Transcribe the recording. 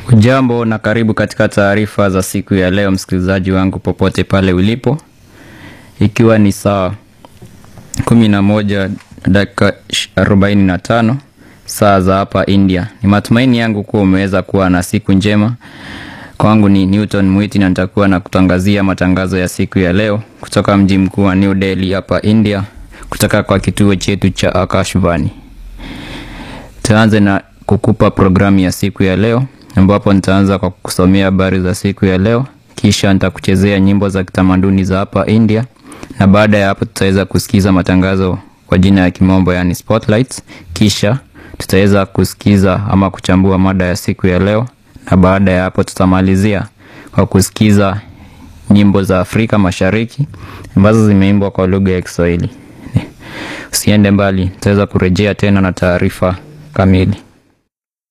Ujambo na karibu katika taarifa za siku ya leo, msikilizaji wangu popote pale ulipo, ikiwa ni saa 11 dakika 45 saa za hapa India. Ni matumaini yangu kuwa umeweza kuwa na siku njema. Kwangu ni Newton Mwiti na nitakuwa na kutangazia matangazo ya siku ya leo kutoka mji mkuu wa New Delhi hapa India, kutoka kwa kituo chetu cha Akashvani. Tuanze na kukupa programu ya siku ya leo ambapo nitaanza kwa kusomea habari za siku ya leo, kisha nitakuchezea nyimbo za kitamaduni za hapa India, na baada ya hapo tutaweza kusikiza matangazo kwa jina ya kimombo yani spotlights, kisha tutaweza kusikiza ama kuchambua mada ya siku ya leo, na baada ya hapo tutamalizia kwa kusikiza nyimbo za Afrika Mashariki ambazo zimeimbwa kwa lugha ya Kiswahili. Usiende mbali, tutaweza kurejea tena na taarifa kamili.